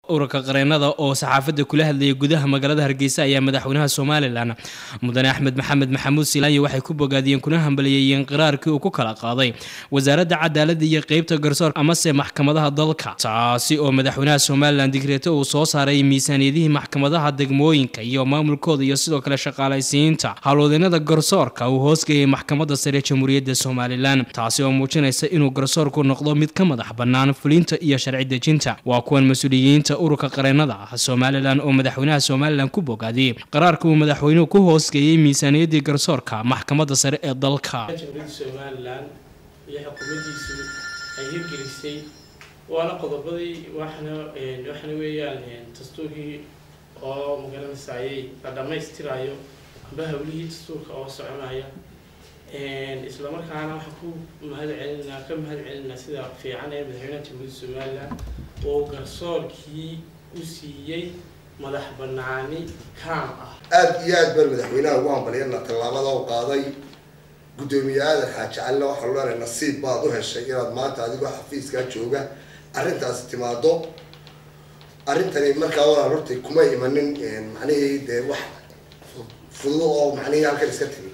ururka qareenada oo saxaafadda kula hadlayay gudaha magaalada hargeysa ayaa madaxweynaha somalilan mudane axmed maxamed maxamuud silaanyi waxay ku bogaadiyeen kuna hambaliyeeyeen qiraarkii uu ku kala qaaday wasaaradda cadaaladda iyo qeybta garsoorka amase maxkamadaha dalka taasi oo madaxweynaha somalilan digreeto uu soo saaray miisaaniyadihii maxkamadaha degmooyinka iyo maamulkooda iyo sidoo kale shaqaalaysiinta howlwadeenada garsoorka uu hoosgeeyay maxkamadda sare jamhuuriyadda somalilan taasi oo muujinaysa inuu garsoorku noqdo mid ka madax bannaan fulinta iyo sharci dejinta waa kuwan mas-uuliyiinta ururka qareenada ah somalilan oo madaxweynaha somalilan ku bogaadiyey qaraarka uu madaxweynuhu ku hoosgeeyey miisaaniyaddii garsoorka maxkamadda sare ee dalka jamhuuriyadda somalilan iyo xukuumaddiisu ay hirgelisay waana qodobadii waxna waxna weeyaan dastuurkii oo magaranaysaayay la dhammaystirayo amba hawlihii dastuurka oo soconaya islamarkaana waxaan ku mahad celinaa ka mahad celinaa sida fiican ee madaxweynaha jamhuuriyadda somalilan oo garsoorkii u siiyey madax banaani kaam ah aada iyo aad baan madaxweynaha ugu hambalyana tallaabada u qaaday guddoomiye aadan xaaji calina waxaa leenahay nasiib baad u heshay inaad maanta adigoo xafiiskaa jooga arrintaasi timaado arrintani markaa walaal hortay kuma imanin macnihii dee wax fududo oo macnihii halkan iska timi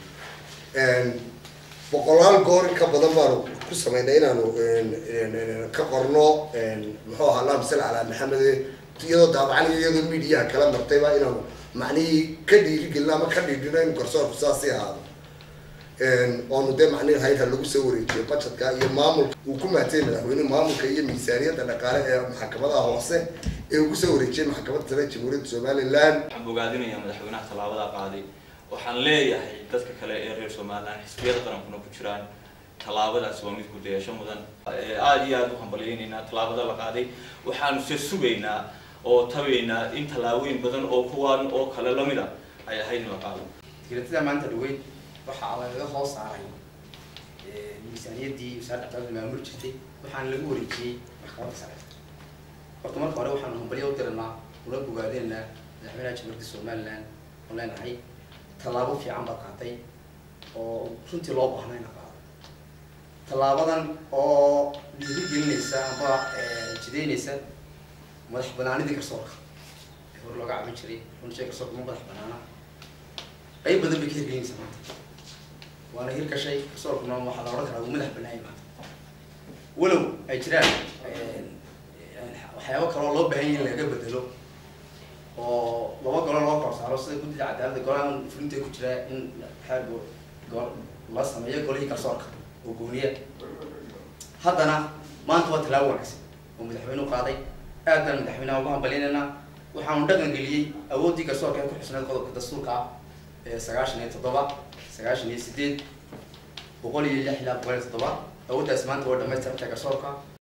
boqolaal goor in ka badan baanu ku sameynay inaanu ka qorno muxuu ahaa allahuma salli calaa maxamed iyadoo daabacaniyo iyadoo midiyaha kala martayba inaanu macnihii ka dhiirigelino ama ka dhiidhino in garsoorku saasii ahaado oonu dee macnihi hayra lagu soo wareejiyo budgetka iyo maamulka uu ku maatay madaxweynuhu maamulka iyo miisaaniyadda dhaqaale ee maxkamadaha hoose ee uu kusoo wareejiyay maxkamadda sare jamhuuriyadda somalilan waxaan bogaadinayaa madaxweynaha tallaabada qaaday waxaan leeyahay dadka kale ee reer somalilan xisbiyada qarankuna ku jiraan tallaabadaasi waa mid gudayasho mudan aada iyo aada u hambalyeynaynaa tallaabada la qaaday waxaanu se sugaynaa oo tabaynaa in tallaabooyin badan oo kuwaan oo kale lamid a ay ahayd in la qaado digreetada maanta dhaweyd waxaa lagaga hoos saaray miisaaniyaddii wasaaradda cadaalada maamul jirtay waxaana lagu wareejiyey maxkamadda sare horta marka hore waxaanu hambalyo u diranaa una bogaadinaynaa madaxweynaha jamhuuriyadda somalilan oo leenahay tallaabo fiican baad qaatay oo runtii loo baahnay ina qaado tallaabadan oo dhiirigelinaysa amba jideynaysa madax banaanidii garsoorka ee hore looga caban jiray runtii garsoorka ma madax banaana qayb badan bay ka hirgelinaysa maanta waana hirgashay garsoorkuna waxaa la odhan karaa uu madax banaayay maanta walow ay jiraan waxyaabo kaloo loo baahan yahay in laga bedelo oo laba golo loo kor saaro sida guddida cadaaladda golahan fulinta ku jira in xeer go la sameeyo golihii garsoorka oo gooniya haddana maanta waa tallaabo wanaagsan oo madaxweynuhu qaaday aad baan madaxweynaha ugu hambalinaynaa waxaanu dhaqan geliyey awooddii garsoorka ee ku xusneed qodobka dastuurka ah ee sagaashan iyo toddoba sagaashan iyo sideed boqol iyo lix ilaa boqol iyo toddoba awooddaas maanta waa dhamaystirantay garsoorka